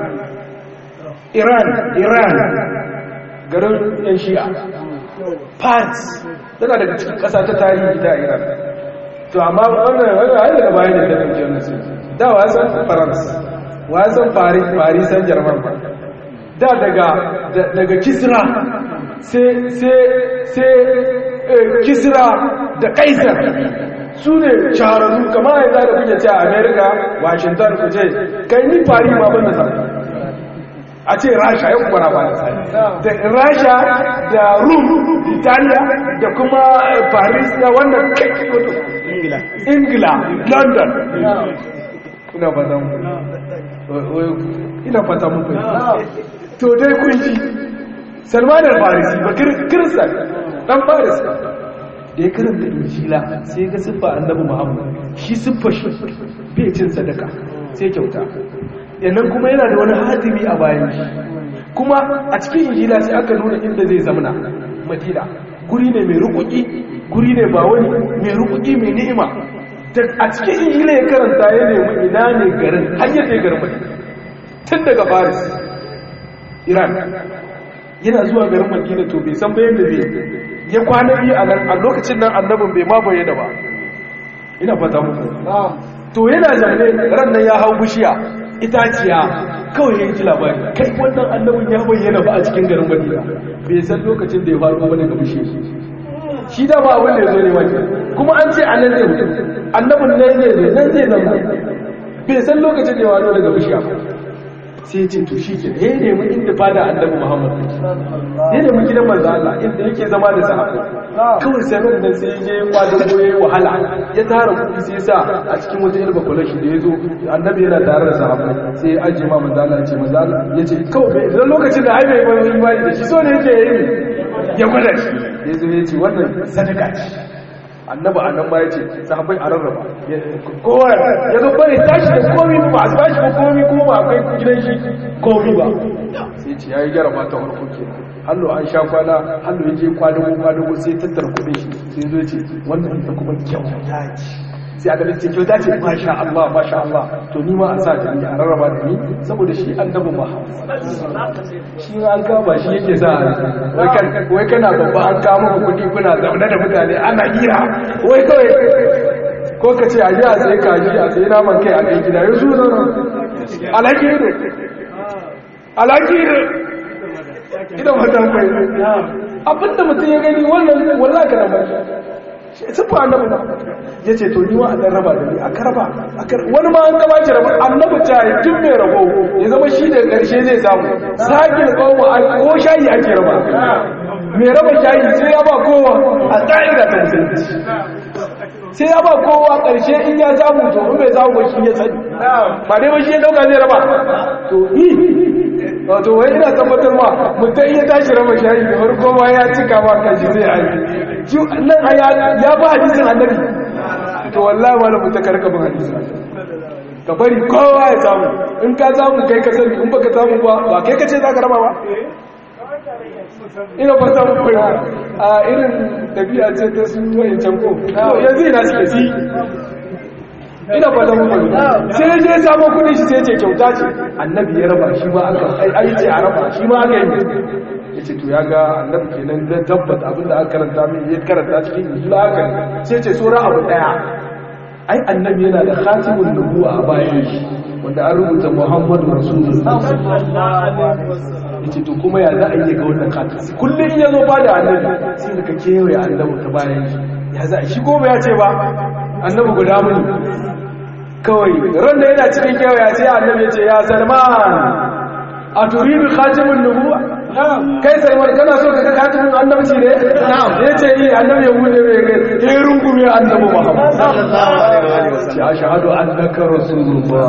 iran iran garin yan shi'a paris tana daga cikin ƙasa ta tarihi ta iran to amma wannan wannan ai daga bayan da ta dauke wannan su da wa san france wa san paris paris san german ba da daga daga kisra sai sai sai kisra da kaisar su ne shahararru kamar yanzu da kuke ce a america washington ku ce kai ni paris ma ban da sa a ce rasha ya kubara ba da rasha da rum italiya da kuma paris da wannan kai ingila ingila london ina fata mu ina fata mu to dai kun ji salman al-farisi ba kirista dan faris da ya karanta injila sai ga siffa annabi muhammad shi siffa shi bai cin sadaka sai kyauta yannan kuma yana da wani hatimi a bayan shi kuma a cikin injila sai aka nuna inda zai zamana madina guri ne mai rukuki guri ne ba wani mai rukuki mai ni'ima a cikin injila ya karanta ya nemi ina ne garin hanyar da ya garin madina tun daga paris iran yana zuwa garin madina to bai san bayan da zai ya kwana biyu a nan a lokacin nan annabin bai ma bayyana ba ina fata muku to yana zaune ran nan ya hau bishiya itaciya kawai ya ji labari kai wannan annabin ya bayyana ba a cikin garin madina bai san lokacin da ya faru ba daga bishiya shi da ba abin da ya zo ne wani kuma an ce annan zai mutu annabin nan zai zo nan zai zama bai san lokacin da ya faru daga bishiya sai ya ce to shi ke ya nemi inda fada annabi muhammad ya nemi gidan manzo Allah inda yake zama da sahabbai kawai sai ran nan sai ya je kwadan goye wahala ya tara kuɗi sai ya sa a cikin wata irba kwalashi da ya zo annabi yana tare da sahabbai sai ya ajiye ma manzo Allah ya ce manzo Allah ya ce kawai bai dan lokacin da ai bai bai imani da shi so ne yake yi ya gwada shi ya zo ya ce wannan sadaka ce annaba a nan ma ya ce sahabai a rarraba kowa ya zo bane tashi da komi ba a bashi ba komi kuma ba akwai gidan shi komi ba sai ce ya yi jaraba ta farko ke hallo an sha kwana hallo ya je kwadago kwadago sai tattara kudin shi sai zo ce wannan ita kuma kyauta ce sai aka dace kyauta ce masha Allah masha Allah to ni ma a sa ta ni a rarraba da ni saboda shi annabi Muhammad shi an kama shi yake sa wai kan wai kana babba an kama ku kudi kuna zaune da mutane ana hira wai kawai ko ka ce a ji a tsaye kaji a tsaye naman kai a kai gida yau su zama alhaki ne alhaki ne idan mutum kai abinda mutum ya gani wannan wallahi ka da mai sufa annabi ba ya ce to niwa a ɗan raba da ni a karba wani ma an gaba shi raba annabi ta yi tun mai rabo ya zama shi da ƙarshe zai samu sakin ƙawo ko shayi ake raba mai raba shayi sai ya ba kowa a ƙa'ida ta musulunci sai ya ba kowa ƙarshe in ya samu to in bai samu ba shi ya sani ba dai ba shi ya ɗauka zai raba to yi wato wai ina tabbatar ma mutum iya tashi raba shayi da farko ma ya cika ma kan shi zai aiki nan ya ba hadisin annabi to wallahi wala mu ta karka bin hadisin ka bari kowa ya samu in ka samu kai ka sani in baka samu ba ba kai ka ce za ka raba ba ina fata mu koyi a irin tabi'a ce ta su wayan can ko yanzu ina suke ci ina ba da muku sai je samu kudin shi sai ce kyauta ce annabi ya raba shi ma aka ai ai ce a raba shi ma aka yi yace to ya ga annabi kenan da tabbata abinda aka karanta min ya karanta cikin injila haka ne sai ce sura abu daya ai annabi yana da khatimun nubuwa a bayan shi wanda an rubuta muhammadu rasulullah yace to kuma ya za a yi ga wannan khatim kullum in ya zo bada annabi sai ka kewaye annabi ta bayan shi ya za shi goma ya ce ba annabi guda mun kawai ran da yana cikin kewaya sai annabi ya ce ya salman a turidu khatimun nubuwa kai salman kana so ka ga khatimun annabci ne ya ce yi annabi ya bude mai ga ya rungume annabi muhammad sallallahu alaihi wa sallam ya shahadu annaka rasulullah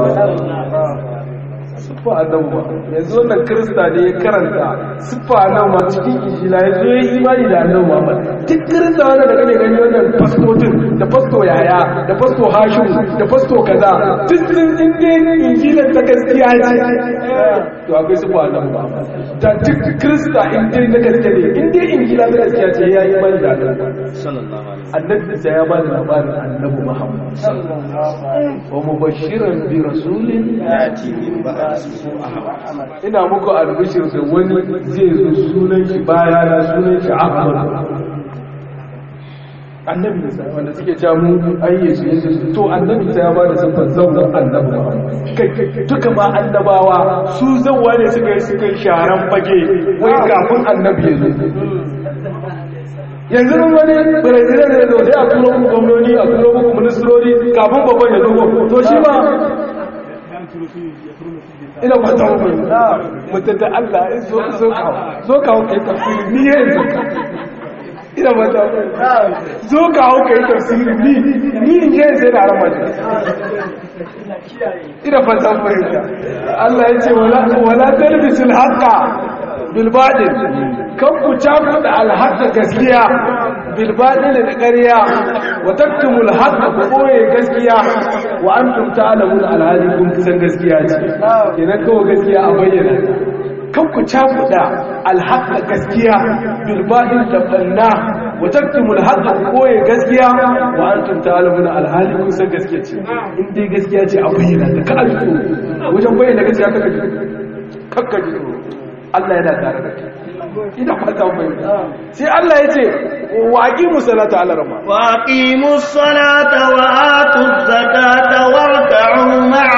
siffa annabi ba yanzu wannan kirista ne ya karanta siffa annabi ma cikin injila ya zo ya yi imani da annabi Muhammad duk kirista wanda da kake gani wannan fastotin da fasto yaya da fasto hashim da fasto kaza duk sun inda injila ta gaskiya ce to akwai siffa annabi ba da duk kirista inda na gaskiya ne inda injila ta gaskiya ce ya yi imani da annabi sallallahu alaihi annabi sai ya ba da labarin annabi Muhammad wa mubashiran bi rasulin yati min ba'd ismuhu ahmad ina muku albishir da wani zai zo sunan shi baya na sunan shi ahmad annabi da sai wanda suke cewa mu ayye su yesu to annabi sai ya bada sifar zaunar annabi Muhammad. kai duka ma annabawa su zauwa ne suka yi suka yi sharan fage wai kafin annabi ya zo yanzu nan wani president ne zo sai a turo muku gwamnoni a turo muku ministrori kafin babban ya zo to shi ma ina ba ta mu mutum da Allah ya zo zo kawo zo kawo kai tafsiri ni ya yanzu ina ba ta mu zo kawo kai tafsiri ni ni in je sai da arama ji ina ba ta mu Allah ya ce wala wala talbisul haqa bil batil kan ku cakuɗa alhaqa gaskiya bil batil da ƙarya wa taktumul haqa ku boye gaskiya wa antum ta'lamun alhali kun san gaskiya ce kenan kawai gaskiya a bayyana kan ku cakuɗa alhaqa gaskiya bil batil da banna wa taktumul haqa ku boye gaskiya wa antum ta'lamun alhali kun san gaskiya ce in dai gaskiya ce a bayyana da ka alko wajen bayyana gaskiya kaka ji kakka ji Allah yana tare da kai ina fata mai sai Allah ya ce wa aqimu salata ala rama وأقيموا الصلاة وآتوا الزكاة واركعوا مع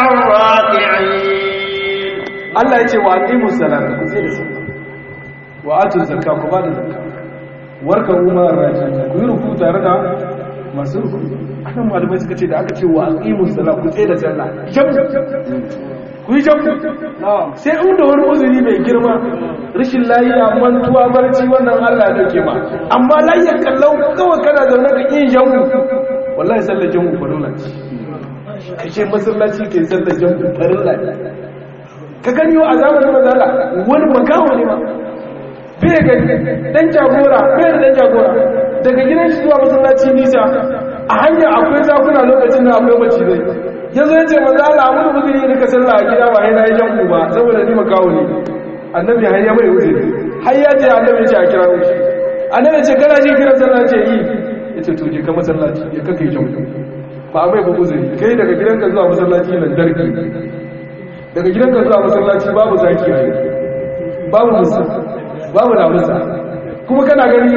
الراكعين Allah ya ce wa aqimu salata ku sai da sallah wa atu zakka ku ba da zakka warka umma raji ku yi ruku tare da masu ruku anan malamai suka ce da aka ce wa aqimu salata ku sai da sallah jamu ku yi jamu sai inda wani uzuri mai girma rashin layiya mantuwa barci wannan Allah ya dauke ma amma layiyar kallon kawai kana zaune da yin jamu wallahi sallar jamu farilla ce ka ce masallaci ke sallar jamu farilla ce ka gani wa a zamanin mazala wani makawa ne ma bai ga dan jagora bai da dan jagora daga gidan shi zuwa masallaci nisa a hanya akwai zakuna lokacin da akwai macizai ya zo ya ce maza Allah mun uzuri ne ka sallah a gida ba yana yi janku ba saboda ni makawo ne annabi har ya mai uzuri har ya ce annabi ya ce a kira shi annabi ya ce kana jin kiran sallah ce yi ya ce to je ka masallaci ya kake janku ba mai ba uzuri kai daga gidanka zuwa masallaci lantarki daga gidanka zuwa masallaci babu zaki a babu musa babu na musa kuma kana gani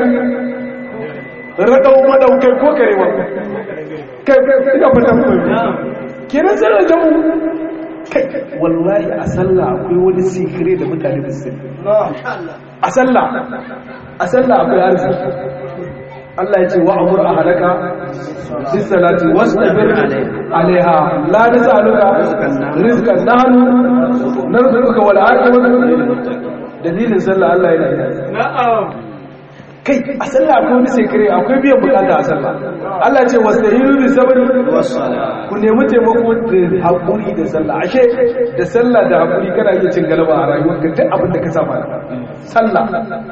raɗau maɗaukai ko karewa kai ina fatan kuma kenan sallar jamu kai wallahi a sallah akwai wani sikire da mutane ba su a sallah a sallah akwai arziki Allah ya ce wa amur a halaka bis salati wastabir alaiha la nasaluka rizqan nahnu narzuquka wal aqibatu dalilin sallah Allah yana yi na'am kai a sallah akwai wani sekire akwai biyan bukata a sallah Allah ce wastahiru bi sabri ku nemi taimako da hakuri da sallah ashe da sallah da hakuri kana iya cin galaba a rayuwarka duk abin da ka saba sallah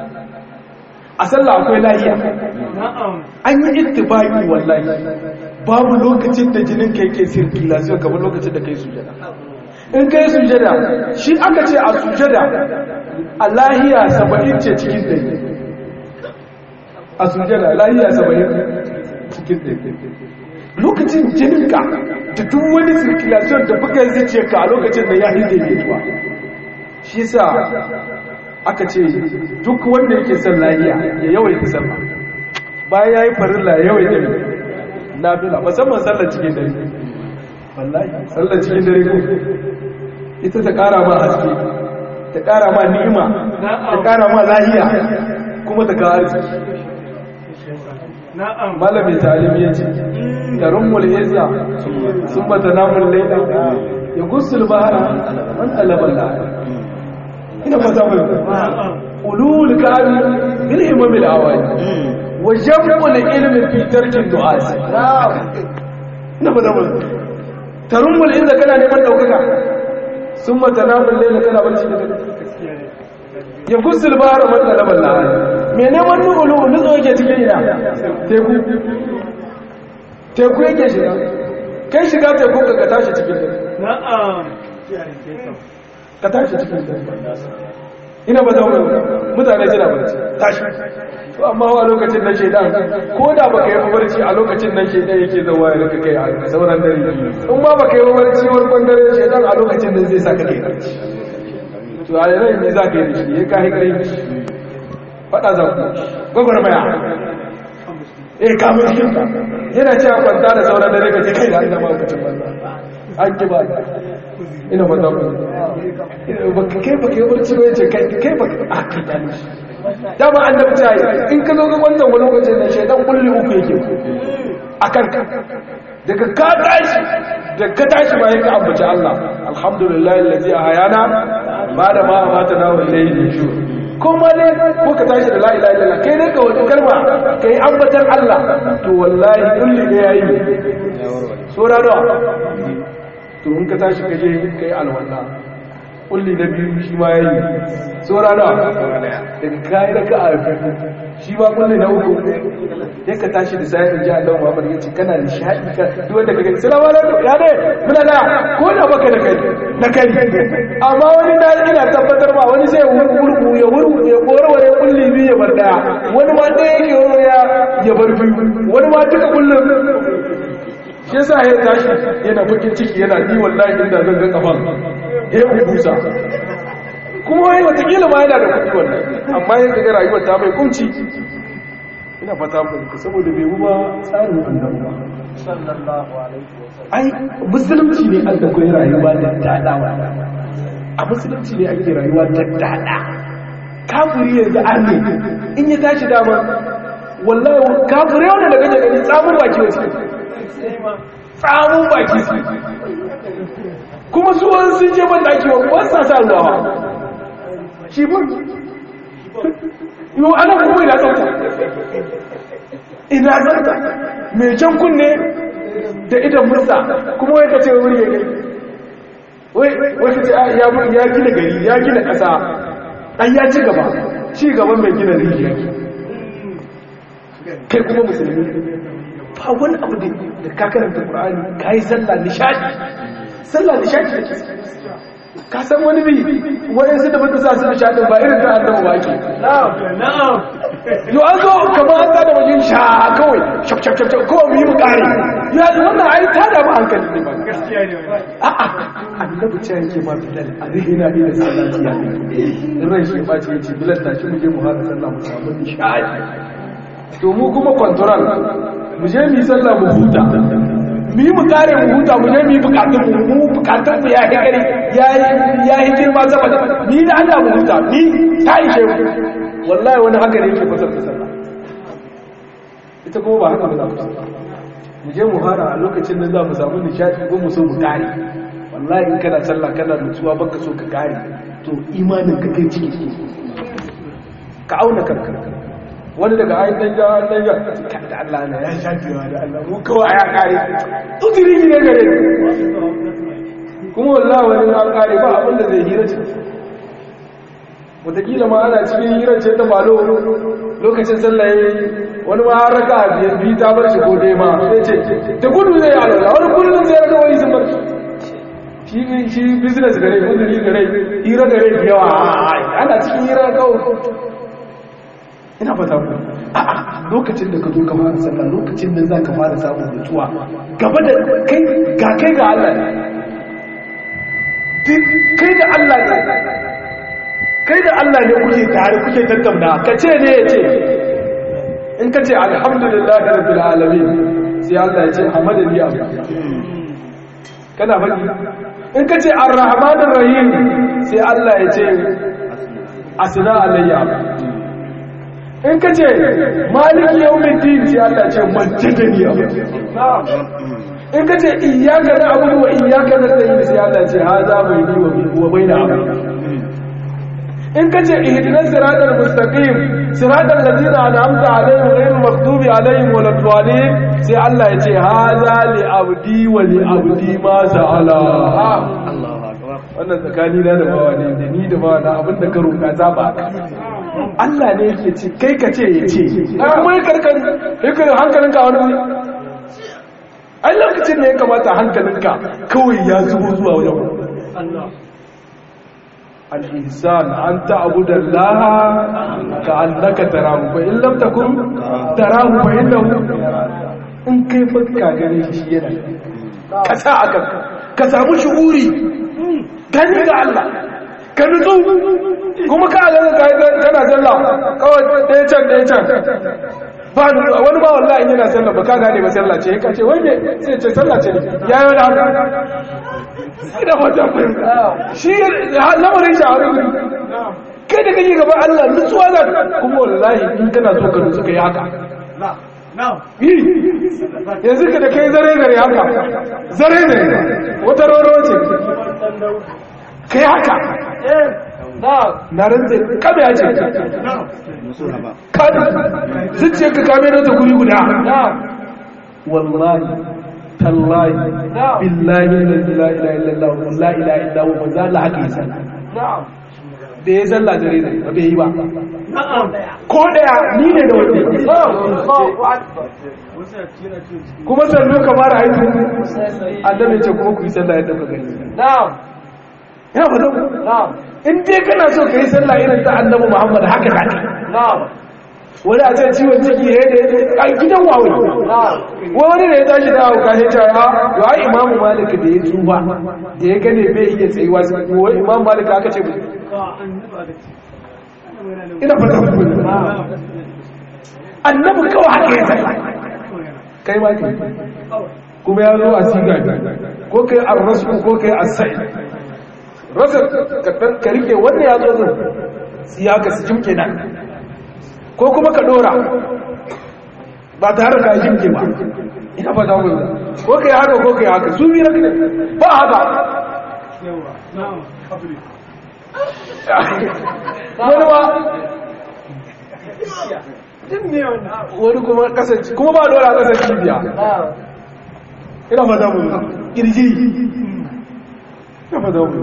a sallah akwai lahiya an yi ittibaki wallahi babu lokacin da jinin ka yake circulation kamar lokacin da kai sujada in kai sujada shi aka ce a sujada a lahiya 70 ce cikin dai a sujada lahiya 70 cikin dai lokacin jininka da duk wani circulation da bugan zuciyarka a lokacin da ya yi daidaituwa shi sa aka ce duk wanda yake son lahiya ya yawaita sallah bayan ya yi farilla ya yawaita na fila musamman sallar cikin dare wallahi sallar cikin dare ko ita ta kara ma haske ta kara ma ni'ima ta kara ma lahiya kuma ta kawo arziki malamin talimi ya ce tarin mulhizza sun bata namun laida ya gusul bahara man talabar da ina fata mai ulul kari bil imamil awali wa jam'ul ilmi fi tarkin du'as ina fata mai tarin mulhizza kana neman daukaka sun bata namun laida kana barci da ya gusul bahara man talabar da me neman nu'ulu nutso yake cikin ina teku teku yake shiga kai shiga teku ka tashi cikin dare na'am ka tashi cikin dare ina ba zama mutane suna barci tashi to amma a lokacin nan shaidan ko da baka yi barci a lokacin nan shaidan yake zawa ya rika kai a sauran dare in ma baka yi barci warkon dare shaidan a lokacin nan zai sa ka kai barci to a yanayin ne za ka yi da shi ya kahi kare faɗa za ku gwagwarmaya eh kamun cikinka yana cewa kwanta da sauran dare ka ce kai da ina makwacin banza an ki ba ina ba za ku ba ka kai ba ka yi barci ba yace kai kai ba a kai ta ne dama an dabta yi in ka zo ga wannan wani lokacin da shaidan kulli uku yake a kanka daga ka tashi da ka tashi ma yanka ambaci Allah alhamdulillah allazi ahayana ba da ma amata na wallahi ne shi kuma ne ko ka tashi da la ilaha illallah kai ne ka wata kalma kai ambatar Allah to wallahi kulli ne yayi sura da to in ka tashi ka je kai alwala kulli na biyu shi ma yayi sura da daga kai da ka arfi shi ma kulli na uku sai ka tashi da sai in ji Allah Muhammad ya ce kana nishadi ka duk wanda kage assalamu alaikum ya ne muna da ko da baka da kai na kai amma wani da ina tabbatar ba wani sai wurgu ya wurgu ya korware kulli biyu ya bar daya wani ma ɗaya yake wuro ya ya bar biyu wani ma duka kullum shi yasa ya tashi yana bakin ciki yana ni wallahi inda zan ga kafan ya busa kuma wai watakila ma yana da kuɗi wannan amma yin kaga rayuwar ta mai kunci ina fata ku saboda bai ba tsarin annabi ba sallallahu alaihi wasallam ai musulunci ne aka koyi rayuwa da dadawa a musulunci ne ake rayuwa da dada kafiri yanzu an ne in ya tashi dama wallahi kafiri wanda da kake gani tsamun baki wace tsamun baki su kuma su wani sun je ban daki wa wasa sa ruwa shi ba yau ana kuma ina tsafta ina tsafta mai jan kunne da idan mursa kuma wai ka ce wuri ya gari wai ka ce ya gina gari ya gina ƙasa ɗan ya ci gaba ci gaban mai gina rijiya kai kuma musulmi ba wani abu da ka karanta ƙur'ani ka yi sallah nishadi sallah nishadi da ke ka san wani bi waɗansu da bata sa su nishadin ba irin ta annabu ba ke na'am yau an zo kamar an tada wajen sha kawai shaf shaf shaf kawai mu yi mu kare ya ji wannan ai ta da ba hankali ne ba gaskiya ne a'a annabi ce yake ma bilal a zai na ila salati ya in ran shi ba ce yace bilal tashi mu je mu hada sallah mu samu nishadi to mu kuma control mu je mu yi sallah mu huta mu yi mu kare mu huta mu je mu yi bukatun mu mu bukatun mu ya hikari ya ya yi girma sama da ni da Allah mu huta ni ta ishe mu wallahi wani haka ne yake fasar da sallah ita kuma ba haka ba za mu mu je mu hara a lokacin da za mu samu nishadi ko mu so mu kare wallahi in kana sallah kana nutsuwa baka so ka kare to imanin ka kai ciki ka auna kanka wani daga ayin dan ja dan ja da Allah na ya shafiwa da Allah mu kawai ya kare uzuri ne gare kuma wallahi wani an kare ba abin da zai hira ce wataƙila ma ana cikin hirar ce ta malo lokacin sallah wani ma har raka biyar biyu ta bar shi ko dai ma sai ce da gudu zai yi alwala wani kullum zai raka wani sun bar shi shi business gare kuduri gare hira gare da yawa ana cikin hira kawai ina fata ku a'a lokacin da ka zo ka fara sallah lokacin da za ka fara samun mutuwa gaba da kai ga kai ga Allah ne Duk kai da Allah ne kai da Allah ne kuke tare kuke tattauna ka ce ne ya ce in ka ce alhamdulillah rabbil alamin sai Allah ya ce hamadani abu kana faɗi in ka ce arrahmanir rahim sai Allah ya ce asna alayya in ka ce maliki yawmiddin sai Allah ya ce majjadani abu in ka ce iyyaka na'budu wa iyyaka nasta'in sai Allah ya ce hadha bayni wa bayna abdi in ka ce ihdinas siratal mustaqim siratal ladzina an'amta alaihim ghayril maghdubi alaihim waladdallin sai Allah ya ce hadha li abdi wa li abdi ma sa'ala wannan tsakani na da bawa ne da ni da bawa na abinda ka roƙa za ba ka Allah ne yake ce kai ka ce ya ce kuma ya karkar ya hankalinka wani wuri ai lokacin da ya kamata hankalinka kawai ya zubo zuwa wajen الإنسان أن تعبد الله كأنك تراه فإن لم تكن تراه فإنه إن كيف كاغني شي yana ka sa aka ka samu shuuri gani ga Allah ka nutsu kuma ka ga kana sallah kawai ɗaya can ɗaya can ba wani ba wallahi yana sallah ba ka gane ba sallah ce ka ce wai me sai ce sallah ce ya yi wani haka ina fata shi lamarin shi a wani guri kai da kake gaban Allah nutsuwa za kuma wallahi in kana so ka nutsu ka yi haka yi yanzu ka da kai zare zare haka zare zare wata roro ce kai haka na rantse kame ya ce kada zuciya ka kame na ta guri guda wallahi tallahi billahi la ilaha illallah la ilaha illa huwa za la haka yasa da ya zalla dare da ba bai yi ba ko daya ni ne da wani kuma sannu kamar haifu annabi ce kuma ku yi sallah yadda ka gani ya ba zan in dai kana so ka yi sallah irin ta annabi muhammad haka zaka wani a can ciwon ciki ya da a gidan wawai wani da ya tashi da hauka ne cewa ya yi ai imamu malika da ya tsufa da ya gane bai iya tsayuwa su wani imamu malika aka ce ina fata ku annabi kawai haka ya tsaye kai ma ke kuma ya zo a siga ko kai arrasu ko kai asai rasa ka rike wanda ya zo zan siyaka su jimke nan ko kuma ka dora ba tare ka yi jimke ba ina fata ku ko kai haka ko kai haka su biyu ne ba haka wani ba wani kuma kasance kuma ba dora kasance biya ina fata ku kirji ina fata ku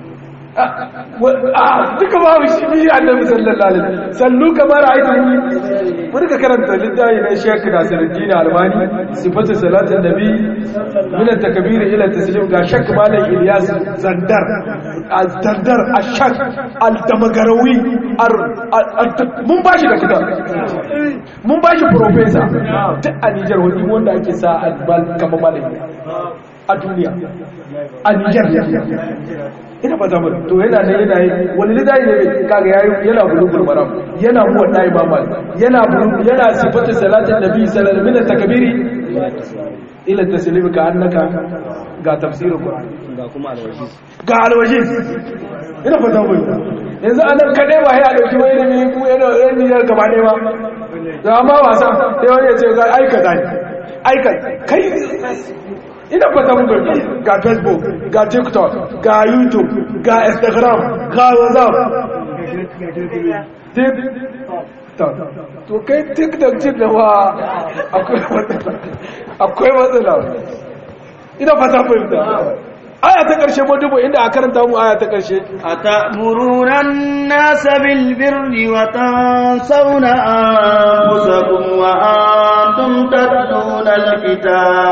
duka babu shi biyu annabi sallallahu alaihi wasallam sallu kamar aikin mun ka karanta littafi na Sheikh Nasiruddin Albani sifatu salatin nabi min at-takbir ila at-taslim ga Sheikh Malam Ilyas Zandar Zandar Ashak Al-Damagarawi mun bashi da kitab mun bashi professor duk a Niger wani wanda ake sa albal kamar malami a duniya a Niger ina fata mu to yana ne yana yi wani lidai ne kaga yayi yana bulugul maram yana mu wadai mama yana yana sifatu salatin nabi sallallahu alaihi wasallam takbiri ila taslim ka annaka ga tafsirin qur'ani ga kuma alwajiz ga alwajiz ina fata mu yanzu anan kadai ba ya dauki wani ne ku yana ran niyyar gaba ne ba da amma wasa sai wani ya ce ga aika dai aika kai ina fata muku ga facebook ga tiktok ga youtube ga instagram ga whatsapp tiktok to kai tiktok cin da wa akwai matsala ina fata fahimta aya ta ƙarshe madubu inda a karanta mu aya ta ƙarshe أتأمرون الناس بالبر وتنسون أنفسكم وأنتم تتلون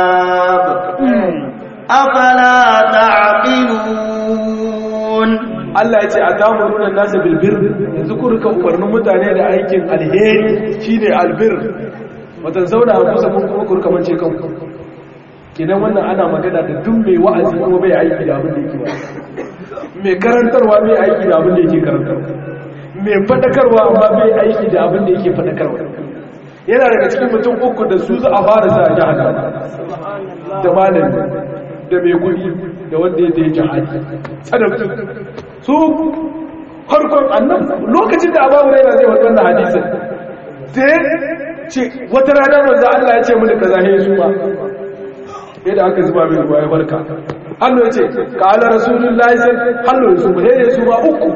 الكتاب أفلا تعقلون Allah ya ce a tamuruna nasa bilbir yanzu ku rika umarnin mutane da aikin alheri shine albir watan zauna a kusa mun kuma ku rika mance kanku kenan wannan ana magana da duk mai wa'azi kuma bai aiki da abin da yake ba mai karantarwa bai aiki da abin da yake karantarwa mai fadakarwa amma bai aiki da abin da yake fadakarwa yana daga cikin mutum uku da su za a fara sa jahannama da malami da mai kudi da wanda ya tayi jihadi sadauki su farkon annan lokacin da abawu raina zai wata wannan hadisin sai ce wata rana manzo Allah ya ce mini kaza he su ba yadda aka zuba mai ruwa ya barka hannu ya ce ka ala rasulullahi sai hannu ya su ba he su ba uku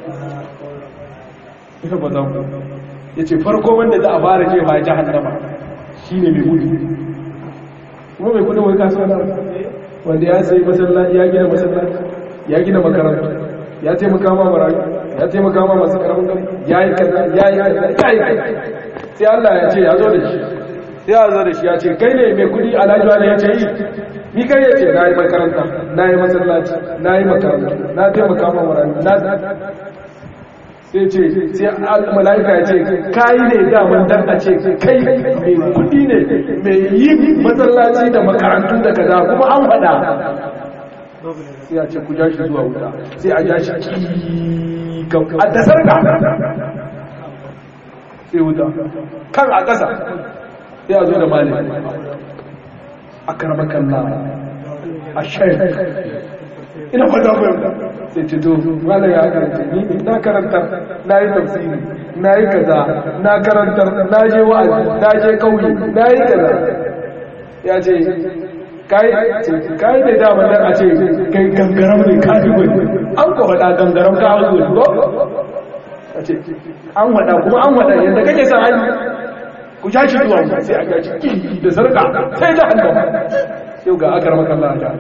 ita ba za mu ya ce farko wanda za a fara jefa ya jahannama shi ne mai gudu kuma mai kudin wai kasuwa na wanda ya sai masallaci ya gina masallaci ya gina makarantu ya taimaka ma marayu ya taimaka ma masu karamin gari ya yi kaza ya yi kaza ya yi kaza sai Allah ya ce ya zo da shi sai ya zo da shi ya ce kai ne mai kudi alhaji wani ya ce yi ni kai ya ce na yi makaranta na yi masallaci na yi makarantu na taimaka ma marayu na sai ce sai mala'ika ya ce kai ne daman dan a ce kai mai kudi ne mai yi masallaci da makarantu da kaza kuma an fada sai a ce ku ja shi zuwa wuta sai a ja shi a dasar ka sai wuta kan a ƙasa sai a zo da malami a karmakan na a shayin ina fata mai sai ce to wala ya karanta ni na karanta na yi tafsiri na yi kaza na karantar na je wa'azi na je kauye na yi kaza ya ce kai da dama dan a ce kai gangaram ne ka ji gwai an ko faɗa gangaram ka hau zuwa ko a ce an faɗa kuma an faɗa yadda kake sa hali ku ja shi zuwa sai a gashi da sarka sai da hannu yau ga akar makalla ta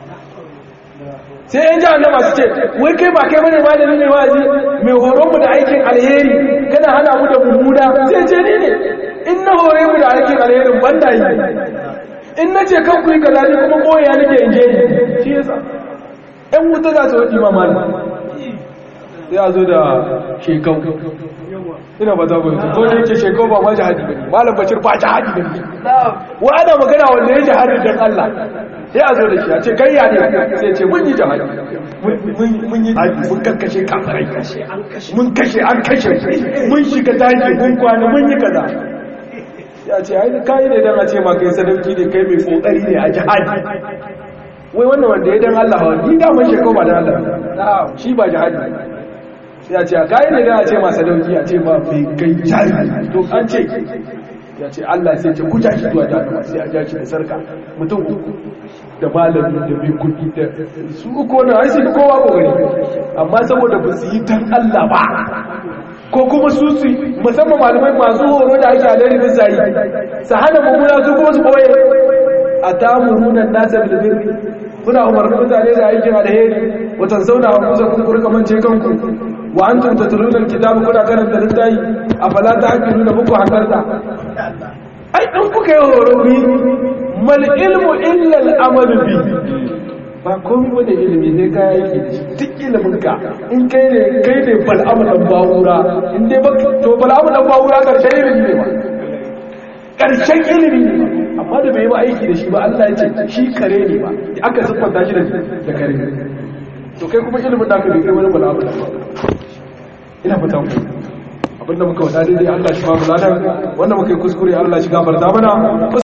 sai yan jihar na masu ce wai kai ba kai bane malami ne wazi mai horon mu da aikin alheri kana hana mu da mummuna sai ce ni ne in na hore mu da aikin alherin banda yi in na ce kan ku yi kaza ni kuma koya nake in je shi yasa yan wuta za su wadi ma malam sai a zo da shekau ina ba za ku yi ko da yake shekau ba ma jihadi bane malam bashir ba jihadi bane wa ana magana wanda ya jihadi dan Allah sai a zo da shi a ce kai ya ne sai ce mun yi jihadi mun yi jihadi mun kakkashe kafirai mun kashe an kashe mun shiga daji mun kwana mun yi kaza ya ce ai kai ne dan a ce ma kai sadauki ne kai mai kokari ne a jihadi wai wannan wanda ya dan Allah ni da mun shekau ba dan Allah shi ba jihadi sai ya ce a kai ne dan a ce ma sadauki a ce ma mai kai jihadi to an ce ya ce Allah sai ce kuja shi zuwa jahannama sai a ja shi da sarka mutum uku da malami da mai kudi da su uku wani ai su kowa kokari amma saboda ba su yi dan Allah ba ko kuma su su musamman malamai masu horo da ake alheri bin sayi su hana mummuna su kuma su boye a tamuruna nasa bil birri kuna umarnin mutane da aikin alheri watan zauna a kusa kun kurka mance kanku wa antum tatluna alkitab kuna karanta littafi afala ta'qiluna muku hankalta ai dan kuka yi horo bi mal ilmu illa al amalu bi ba komai wani ilimi ne ka yake da shi duk ilimin ka in kai ne kai ne bal amalan bawura in dai ba to bal amalan bawura karshen ilimi ne ba karshen ilimi ne amma da bai yi aiki da shi ba Allah ya ce shi kare ne ba aka siffanta shi da kare to kai kuma ilimin da ka bai kai wani bal amalan ba ina fata ku abinda muka wada daidai Allah shi ba mu ladan wanda muka yi kuskure Allah shi gafarta mana